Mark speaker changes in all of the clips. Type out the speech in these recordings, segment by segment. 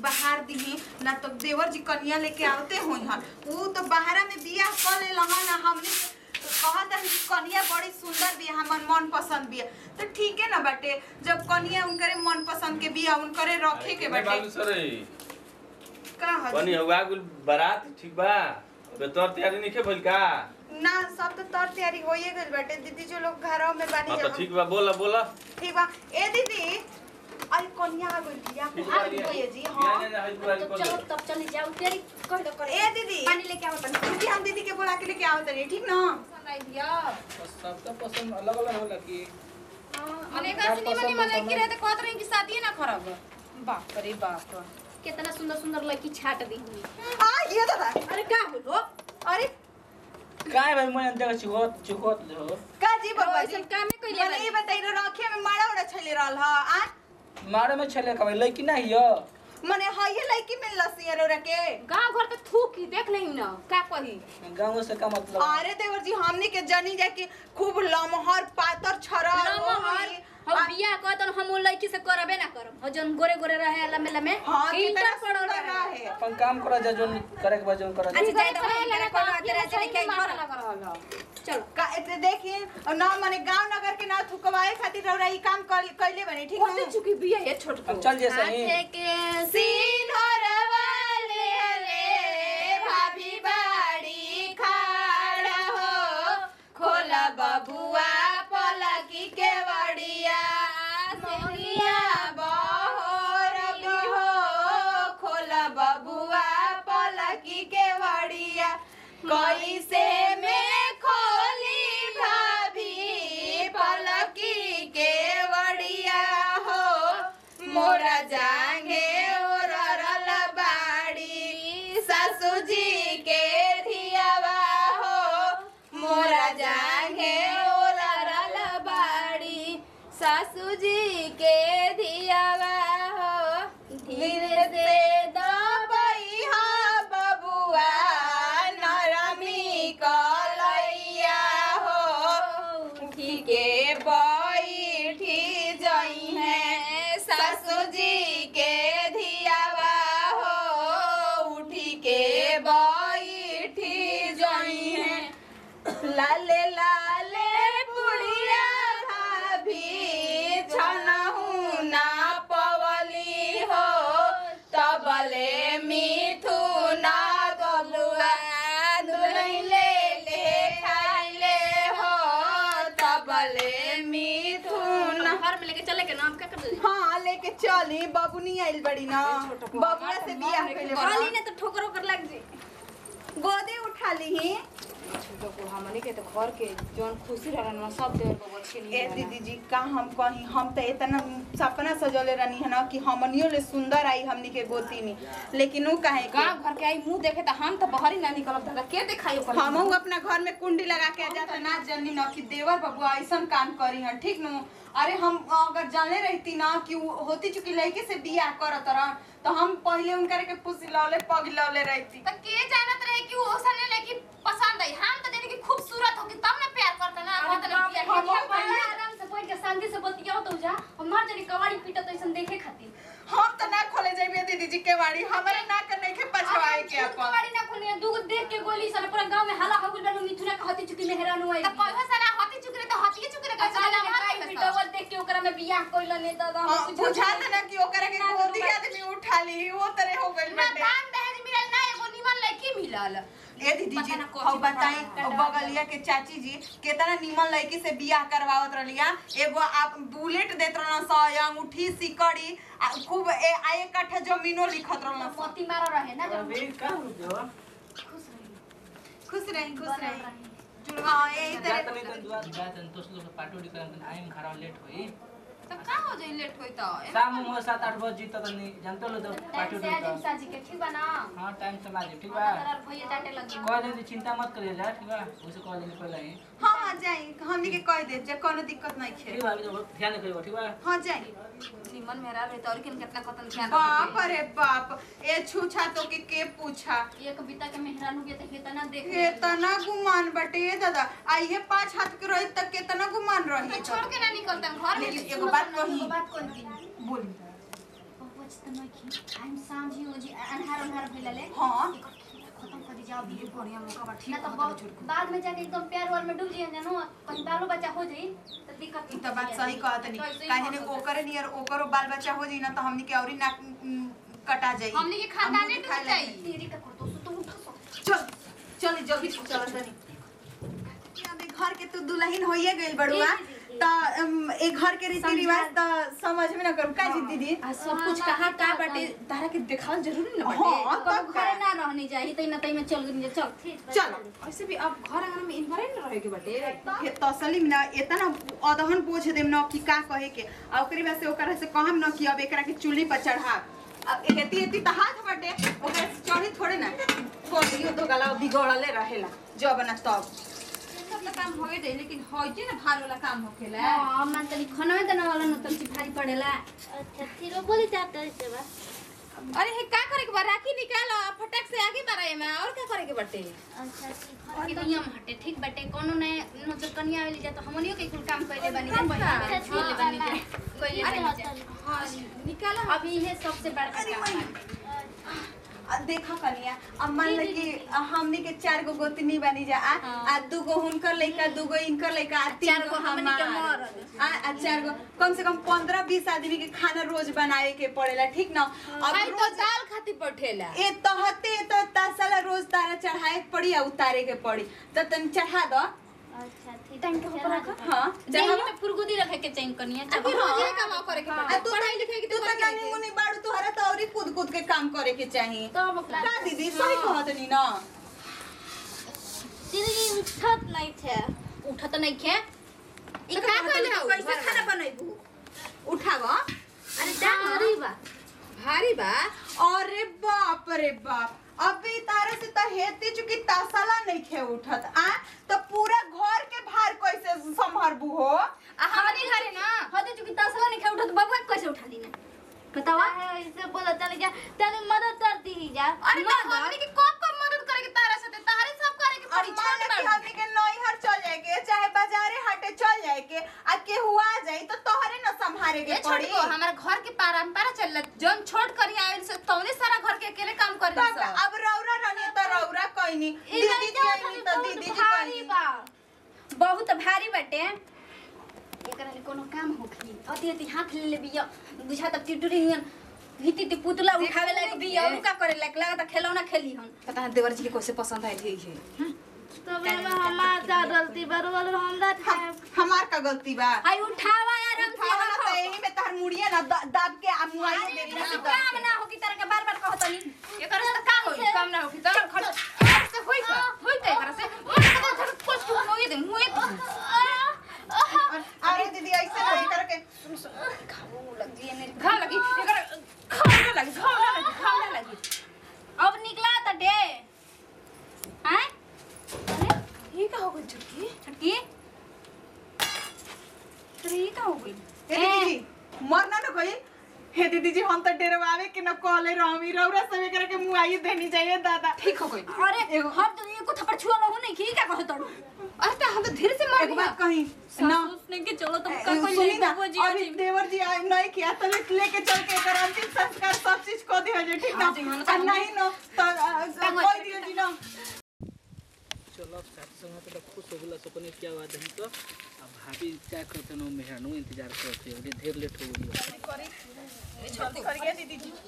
Speaker 1: बाहर दिही ना तो देवर जी कनिया लेके आवते होई हन ऊ तो बाहरा में बियाह कर ले लहन हमने कहत है कि कनिया बड़ी सुंदर बिया हमर मन पसंद बिया तो ठीक है ना बाटे जब कनिया उनकरे मन पसंद के बिया उनकरे रखे के बाटे
Speaker 2: बालू सर
Speaker 1: का हजी?
Speaker 2: बनी हुआ गुल बारात ठीक बा अबे तोर तैयारी नहीं भइल का
Speaker 1: ना सब तो तौर तैयारी होइए गइल बाटे दीदी जो लोग घरों में बानी
Speaker 2: हाँ तो
Speaker 1: जब
Speaker 2: ठीक बा बोला बोला
Speaker 1: ठीक बा ए दीदी अरे कन्या आ गइल बिया
Speaker 2: ठीक
Speaker 1: आ
Speaker 2: बा,
Speaker 1: गइल
Speaker 2: लिया।
Speaker 1: जी
Speaker 2: लिया,
Speaker 1: हां
Speaker 2: लिया, लिया, हई बुआरी
Speaker 3: तब
Speaker 2: बोल
Speaker 3: चलो
Speaker 2: दे।
Speaker 3: तब चली जाओ तेरी कह दो कर
Speaker 1: ए दीदी
Speaker 3: पानी लेके आओ तनी
Speaker 1: दीदी हम दीदी के बोला के लेके आओ तनी ठीक ना
Speaker 3: सुनाई दिया
Speaker 4: सबका पसंद अलग अलग होला कि
Speaker 3: मने
Speaker 4: का
Speaker 3: का सुनी मनी
Speaker 4: पसंद
Speaker 3: मने
Speaker 4: पसंद
Speaker 3: कि रहते कहत रही कि शादी ना खराब बाप रे बाप कितना सुंदर सुंदर लड़की छाट दी
Speaker 1: आ ये दादा
Speaker 3: अरे का होलो
Speaker 1: अरे
Speaker 4: काय भाई मैं अंदर चुकोत चुकोत हो
Speaker 1: का जी बाबा जी
Speaker 3: ऐसन कामे कइले
Speaker 1: मने ई बताई रो रखे में मारा उड़ा छले रहल ह आ
Speaker 4: मारे में छले का भाई लड़की ना हियो
Speaker 1: मने हइये लड़की मिल लसी रो रखे
Speaker 3: गांव घर तो थूक ही देख नहीं ना का कही
Speaker 4: गाँव से का मतलब
Speaker 1: अरे देवर जी हमनी के जनी जा के खूब लमहर पातर छरा
Speaker 3: लमहर हम बियाह कह तो हम वो लड़की से करबे ना करब और जन गोरे गोरे रहे लम्बे लम्बे
Speaker 1: हां
Speaker 3: इंटर
Speaker 1: कितना
Speaker 3: पढ़ल
Speaker 1: सुंदर
Speaker 3: रहे
Speaker 1: रहे
Speaker 4: अपन काम करा जा जोन करे के बा जोन करा जा।
Speaker 1: अच्छा, जाए
Speaker 3: अच्छा
Speaker 1: तो
Speaker 3: जाए
Speaker 1: हम
Speaker 3: लगा
Speaker 1: इनकरे कोनो
Speaker 3: कोनो
Speaker 1: तरह
Speaker 3: तरह
Speaker 1: से
Speaker 3: से
Speaker 1: लेके आई
Speaker 3: लगा चलो
Speaker 1: का एते देखिए और ना मने गांव नगर के ना थुकवाए खातिर रौरा ई काम कर कइले बनी ठीक
Speaker 3: कौन
Speaker 1: है
Speaker 3: चुकी बिया है छोट
Speaker 4: अब चल जैसे ही
Speaker 3: हाथे के
Speaker 1: सिंहरवा ले ले भाभी बाड़ी खाड़ा हो खोला बबुआ पलकी के वड़िया मोहिया बहोर हो खोला बबुआ पलकी के वड़िया कैसे में खोली भाभी पलकी के वड़िया हो मोरा जांगे ओरल बाड़ी सासू जी के धियावा हो मोरा जांगे ओरल बाड़ी सासू जी के धियावा हो धीरे से दबैहा बबुआ नरमी कलैया हो उठी के बैठी जई है सासू जी के धियावा हो उठी के बैठी जई है लाले लाले पुड़िया भाभी छनहु ना पवली हो तबले मिठू ना गबुआ दुलैले ले खाइले हो तबले मिठू ना
Speaker 3: घर में लेके चले के नाम क्या कर दे
Speaker 1: हाँ लेके चली बबुनी आइल बड़ी ना बबुआ से बियाह कइले
Speaker 3: गाली
Speaker 1: बड़ी
Speaker 3: ने तो ठोकर ओकर लग जी
Speaker 1: गोदे उठा ली
Speaker 3: छोटो को हमनी के तो घर के जोन खुशी रहन ना सब देर को बच्चे नहीं
Speaker 1: ए दीदी जी का हम कहीं हम तो इतना सपना सजौले रहनी है ना कि हमनियो ले सुंदर आई हमनी के गोतीनी लेकिन ऊ काहे के
Speaker 3: गांव घर के आई मुंह देखे तो हम तो बाहर ही ना निकलब दादा के दिखाई ओकर
Speaker 1: हम अपना घर में कुंडी लगा के आ जाता ना जनी ना कि देवर बबुआ ऐसा काम करी हन ठीक नु अरे हम अगर जाने रहती ना कि वो होती चुकी लड़के से बियाह करत रहन तो हम पहले उनकर के पुसी लौले पग लौले रहती
Speaker 5: तो के जानत रहे कि वो सने लड़की पसंद आई हम तो जाने कि खूबसूरत होगी तब ना प्यार करता ना
Speaker 3: अरे
Speaker 5: मतलब
Speaker 3: बाप रे,
Speaker 5: प्यार
Speaker 3: हम
Speaker 5: किया।
Speaker 3: पहले आराम से बैठ के शांति से बतियाओ तो जा हमार जनी कवाड़ी पीटा तो ऐसन देखे खातिर
Speaker 1: हम तो ना खोले जाइए दीदी जी के बाड़ी हमारे ना कर नहीं के पछवाए के
Speaker 3: खुद
Speaker 1: अपन
Speaker 3: कवाड़ी ना खोले दू गो देख के गोली साला पूरा गांव में हल्ला हो गइल बा मिथुना के हती चुकी मेहरान हुआ
Speaker 5: तो कहो सारा हाथी चुकरे तो हाथी चुकरे का चला
Speaker 3: काई
Speaker 5: हमारे
Speaker 3: पीटावल देख के ओकरा में बियाह कइल ने दादा हम
Speaker 1: हाँ,
Speaker 3: कुछ
Speaker 1: बुझा था ना कि ओकरा के गोदी आदमी उठा ली वो तरह हो गइल
Speaker 5: ना
Speaker 1: बाटे
Speaker 5: दान दहेज मिलल ना एगो निमन लड़की मिलल
Speaker 1: ए दीदी जी
Speaker 3: पता ना कौन
Speaker 1: हम
Speaker 3: सी
Speaker 1: बताई
Speaker 3: पता ना
Speaker 1: बगलिया के चाची जी केतना निमन लड़की से बियाह करवावत रहलिया एगो आप बुलेट देत रहना सा अंगूठी सिकड़ी आ खूब ए आ एक कट्ठा जमीनो लिखत रहना सा
Speaker 3: मोती मारा रहे ना जब
Speaker 4: अबे का हो जो
Speaker 1: खुश रही खुश रही जुड़वा यही
Speaker 4: जात
Speaker 1: तरह
Speaker 4: नहीं तो दुआ जात नहीं तो लोग पाटोडी करन आइम खरा लेट होई
Speaker 5: तो का हो जाई लेट होई तो
Speaker 4: शाम में सात आठ बजे जीत तो नहीं जानते लो तो
Speaker 3: टाइम
Speaker 4: पाटोडी
Speaker 3: से आजिम
Speaker 4: का
Speaker 3: साजी के ठीक बा ना
Speaker 4: हां टाइम से लाजे ठीक बा
Speaker 3: हमारा भैया डांटे लगी
Speaker 4: कह दे चिंता मत करिए जा ठीक बा उसे कह देने पहले ही
Speaker 1: हाँ हाँ जाई हमनी के कह दे जे कोनो दिक्कत नहीं खे
Speaker 4: ठीक बा अभी तो ध्यान करियो ठीक बा
Speaker 1: हाँ जाई
Speaker 5: निमन मेरा रहे तो और किन कितना कतन ध्यान
Speaker 1: बाप रे बाप ए छूछा तो के के पूछा
Speaker 3: ये कविता के मेहरान हो गया तो कितना देख
Speaker 1: केतना गुमान बटे ए दादा आइए पाँच हाथ के रही तक केतना गुमान रही
Speaker 5: तो छोड़ के ना निकलता घर में
Speaker 1: लेकिन एगो बात कही
Speaker 3: बात कही
Speaker 1: बोली
Speaker 3: बबुआ बचत नहीं की हम सांझी हो जी अन्हार अन्हार भइला ले
Speaker 1: हाँ
Speaker 3: खत्म कर जाओ
Speaker 1: ये बढ़िया मौका बा
Speaker 3: ना
Speaker 1: ठीक
Speaker 3: तो
Speaker 1: कहत
Speaker 3: बहुत-
Speaker 1: छोड़
Speaker 3: बाद में जाके एकदम प्यार वार में डूब जाइए जानो कहीं बालो बच्चा हो जाई तो दिक्कत
Speaker 1: ई त बात सही कहत
Speaker 3: तो ऐसे
Speaker 1: नहीं
Speaker 3: ही
Speaker 1: काहे ने
Speaker 3: कहत
Speaker 1: ओकरे नियर ओकरो बाल बच्चा हो जाई ना तो हमनी के औरी नाक उम, कटा जाई
Speaker 5: हमनी के खानदाने
Speaker 1: हमनी के
Speaker 5: डूब
Speaker 1: खाए
Speaker 5: जाई।
Speaker 1: लागी।
Speaker 3: तेरी का करतो सो तो उठा सो
Speaker 1: चल चल जल्दी चल तनी अबे घर के तू दुल्हन होइए गइल बड़ुआ
Speaker 3: जी, जी, जी।
Speaker 1: त अम, ए घर के रीति रिवाज त समझ में ना करू का जी दीदी
Speaker 6: आ सब कुछ कहाँ का बाटे तारा के देखावल जरूरी ना
Speaker 1: हाँ,
Speaker 6: बाटे
Speaker 1: तब
Speaker 3: तो
Speaker 1: का?
Speaker 3: घरे ना रहनी चाहिए तई ना तई में चल गई चल
Speaker 1: चल
Speaker 6: ऐसे भी अब घर आंगन में इन्वायरमेंट ना रहे के बाटे
Speaker 1: हे तसली में ना एतना अदहन पोछ देम न कि का कहे के आ ओकरी बाद से ओकरा से कहम न कि अब एकरा के चूल्ही पर चढ़ा अब एती एती त हाथ बाटे ओकरा से चढ़ी थोड़े ना कोडियो दो गला बिगड़ले रहेला जब ना तब
Speaker 6: सब तो काम होए दे लेकिन होइते ना भार वाला काम होखेला
Speaker 3: हां मन तनी खाना में देना वाला न तनी भारी पड़ेला
Speaker 7: अच्छा फिर बोली जाता है सेवा
Speaker 6: अरे हे का करे के बा राखी निकाल आ, फटाक से आगे बढ़ाए में और का करे के बाटे
Speaker 7: अच्छा ठीक
Speaker 3: और के नियम हटे ठीक बटे कोनो ने नजर कनिया वाली जा तो हमनियो के कुल काम कइले बानी जा
Speaker 6: अच्छा,
Speaker 3: पहिले छोले बानी जा कइले
Speaker 6: अरे
Speaker 3: बानी जा
Speaker 6: हां निकाल
Speaker 3: अभी ये सबसे बड़का
Speaker 1: अरे
Speaker 3: काम
Speaker 1: वही।
Speaker 3: बा
Speaker 1: आ देखा कनिया अब मान ल कि हमनी के चार गो गोतनी बनी जा आ आ दू गो हुनकर लइका दू गो इनकर लइका आ तीन
Speaker 3: चार
Speaker 1: गो
Speaker 3: गो हमनी के
Speaker 1: हमार
Speaker 3: मरद।
Speaker 1: आ आ चार गो कम से कम पंद्रह बीस आदमी के खाना रोज बनाए के पड़ेला ठीक ना अब
Speaker 6: भाई तो
Speaker 1: रोज
Speaker 6: दाल खाती पठेला
Speaker 1: ए तहते तो तासला रोज तारा चढ़ाए के पड़ी आ उतारे के पड़ी तो तन चढ़ा दो
Speaker 7: अच्छा ठीक
Speaker 3: टाइम के ऊपर रखा
Speaker 1: हाँ
Speaker 3: देही
Speaker 1: चढ़ा
Speaker 3: में फुरगुदी रखे के चाहिए कनिया
Speaker 6: अभी
Speaker 3: चलो
Speaker 6: रोज ये काम करे के
Speaker 1: आ
Speaker 6: बाटे
Speaker 1: तू
Speaker 6: पढ़ाई लिखाई के
Speaker 1: तू
Speaker 6: तो
Speaker 1: तो जानी मुनी बाड़ू तुहरा तो औरी कूद कूद के काम करे के चाहिए
Speaker 3: तब
Speaker 1: का दीदी सही कहत नी ना
Speaker 7: दीदी उठत नहीं थे
Speaker 3: उठा तो नहीं खे
Speaker 6: ई का कहले हो
Speaker 1: कैसे खाना बनैबू उठावा
Speaker 3: अरे भारी बा
Speaker 6: भारी बा
Speaker 1: अरे बाप रे बाप अभी तारे से तो हेती चुकी तासला नहीं खे उठत आ तो पूरा घर के भार कैसे संभरबू हो
Speaker 3: आ हमारे घरे ना हदे चुकी तसला नहीं खे उठा तो बबुआ के कैसे उठा ली ना बतावा
Speaker 7: ऐसे बोला चले जा तने मदद कर दी जा
Speaker 5: अरे तो हमनी के कब कब मदद करे के तारा साथे तारे सब करे के पड़ी
Speaker 1: मान
Speaker 5: छोट
Speaker 1: लो कि
Speaker 5: बड़
Speaker 1: हमनी के नैहर चल जाए के चाहे बाजारे हाटे चल जाए के आ केहू आ जाई तो तोहरे न संभारे के
Speaker 5: ये छोड़
Speaker 1: पड़ी
Speaker 5: को हमारा घर के परंपरा चल जौन छोट करी आयल से तौने सारा घर के अकेले काम कर
Speaker 1: तब अब रौरा रहनी तो रौरा कहनी दीदी कहनी तो दीदी जी
Speaker 3: भारी
Speaker 1: कहनी
Speaker 3: बा बहुत भारी बटे एकरा ले कोनो काम होखी अति अति हाथ ले ले बिया बुझा तब टिटुरी नियन हिती ती पुतला उठावे लायक बिया उ का करे लायक लगा त खिलौना खेली हन
Speaker 6: पता है देवर जी के कैसे पसंद आई थी ये
Speaker 7: तब में हमार का गलती बरोबर हमरा
Speaker 1: हम- हमार का गलती बा
Speaker 3: हाय उठावा यार हम
Speaker 1: उठावा ना तो यही में तार मुड़िए ना द- दाब के आ मुआई दे दी ना
Speaker 3: काम ना होकी तरह के बार बार कहतनी
Speaker 5: ये करे से का होई काम ना होई तो खड़ से होई का होई ते करे से मन को धर कुछ होई दे मुए
Speaker 1: अरे दीदी ऐसे नहीं करके
Speaker 5: घा लगी ये करे खाना लगी खाना लगी खाना लगी
Speaker 3: अब निकला त डे हैं
Speaker 6: ये का हो गई छुटकी
Speaker 3: छटकी
Speaker 6: अरे ये का हो गई
Speaker 1: हे दीदी जी मरना न कोई हे दीदी जी हम तो डरवावे के न कॉले रहमी रौरा समय करे के मुआई देनी चाहिए दादा
Speaker 6: ठीक हो गई
Speaker 3: अरे
Speaker 1: एगो-
Speaker 3: हम तो एको थप्पड़ छुआ न हो नहीं की का कहत तड़ू
Speaker 6: अरे तो हम तो धीरे से मार
Speaker 1: एक बात कही ना
Speaker 3: उसने के चलो तुम
Speaker 1: ए, सुनी ना अभी देवर जी आए नहीं किया तो लेके चल के एकर अंतिम संस्कार सब चीज को दिया जे ठीक ना आ नहीं न तो आ, कोई दियो जी ना
Speaker 4: चलो अब साथी संग तो खुश हो गला सपने क्या बात है तो अब भाभी क्या करते नो मेहरानू इंतजार करते हो ढेर लेट हो गई
Speaker 1: जल्दी करिए दीदी जी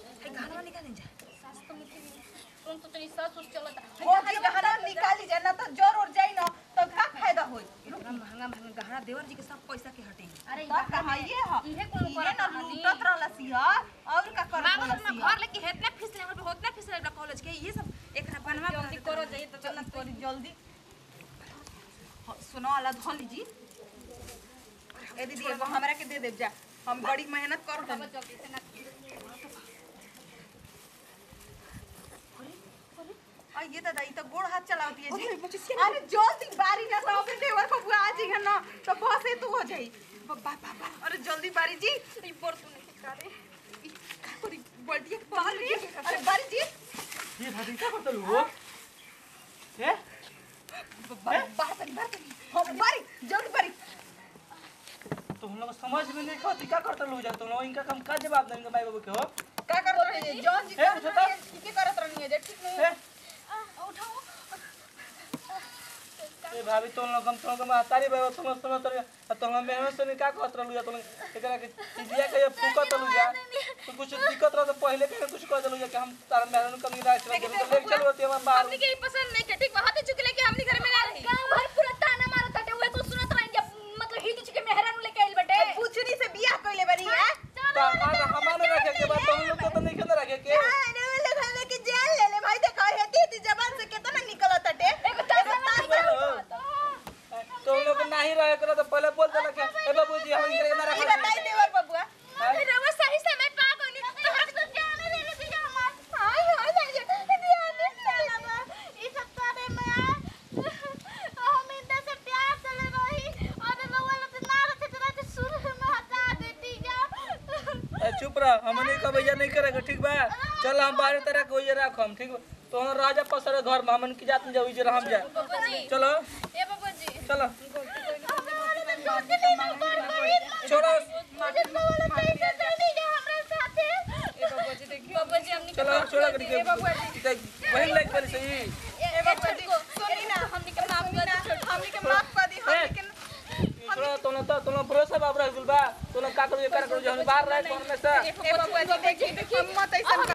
Speaker 3: तुम तो तेरी सास उस चलता
Speaker 1: ओ जी गहना निकाली जाए ना तो जोर और जाई ना तो का फायदा होई
Speaker 6: महंगा महंगा गहना देवर जी के सब पैसा के हटे
Speaker 3: अरे
Speaker 1: तो कहा ये ह
Speaker 3: इहे कुल
Speaker 1: ये
Speaker 3: करत
Speaker 1: ना
Speaker 3: कहानी।
Speaker 1: लूटत रहला सिया और का कर
Speaker 6: मांगो
Speaker 1: रहला
Speaker 6: अपना
Speaker 1: सिया
Speaker 6: घर लेके हेतना फीस ले पे होतना फीस ले कॉलेज के ये सब एकरा बनवा
Speaker 1: जल्दी करो जाइए तो चलना करी जल्दी हाँ, सुनो अला धोली जी ए दीदी एगो हमरा के दे देब जा हम बड़ी मेहनत करो तनी आ ये दादा ई तो गोड़ हाथ चलावती है जी अरे जल्दी बारी ना तो अपने देवर को बुआ आ जाएगा ना तो बस ये तू हो जाई बा बा बा बा। अरे जल्दी बारी जी ई पर तू नहीं करे ई का करी बल्टी के बाहर रे अरे बारी जी
Speaker 2: ये भाभी क्या करते हो हैं
Speaker 1: बाहर तनी बाहर तनी हम बारी जल्दी बारी
Speaker 2: तो हम लोग समझ में नहीं खाती क्या करते लोग जा तुम लोग इनका काम का जवाब देंगे भाई बाबू के हो
Speaker 1: का रही है जॉन जी
Speaker 4: ए, उठो तो।
Speaker 1: ठीक है करत रहनी है जे ठीक नहीं
Speaker 4: ए ए भाभी तुम लोग हम तुम लोग महतारी बाबा तुम समझ तर तुम लोग मेहनत से का कहत रहलु जा तुम एकरा के चिजिया के फूकत रहलु जा तो कुछ दिक्कत रह तो पहले के कुछ कह देलु जा कि हम तार मेहनत कमी राख चल तो ले चलो ते हम बाहर
Speaker 5: हमनी के ई पसंद नहीं के ठीक बा हाथे चुकले के हमनी घर में ना रही
Speaker 3: गांव भर पूरा ताना मारत हटे उहे कुछ सुनत रही जब मतलब हित के मेहरानू लेके आइल बटे
Speaker 1: पूछनी से बियाह कइले बनी है
Speaker 4: तो हमारा हमारे रखे के बाद तुम लोग तो नहीं खेल रखे के
Speaker 1: अरे वो लोग हमें के जान ले ले भाई देखो हेती हेती जबान से कितना निकलत हटे एगो
Speaker 4: तो उन लोग नहीं रहे करो तो पहले बोल देला के ए बाबू जी हम इनके ना
Speaker 1: ई
Speaker 4: रखा
Speaker 1: बताई देवर बबुआ
Speaker 5: रवा सही समय पा गनी तो हम तो जाने ले ले दिया हमार
Speaker 1: हाय हाय जान ध्यान नहीं चला बा
Speaker 7: ई सब करे में हम इनसे से प्यार से ले रही और रउआ लोग ना रखे तो रात शुरू में हटा देती जा
Speaker 4: ए चुप रह हमने का भैया नहीं करेगा ठीक बा चल हम बाहर तरह के होइए राख हम ठीक बा तो हम राजा पसरे घर में हमन की जात में जाऊ जे हम जा
Speaker 5: बाबूजी
Speaker 4: चलो
Speaker 5: ए बाबूजी
Speaker 4: चलो छोड़ो
Speaker 5: बाबूजी हमनी के
Speaker 4: चलो छोड़ा करके वही लाइक कर सही
Speaker 1: ए बबुआ जी सुनी ना
Speaker 5: हमनी के माफ कर दे
Speaker 1: हमनी के माफ कर दी हमनी के
Speaker 4: छोड़ा तो ना तो ना भरोसा बाप रह गुल बा तो ना का करू ये कर करू जो हम बाहर रहे कौन में से
Speaker 1: ए बबुआ जी देखी हम मत ऐसा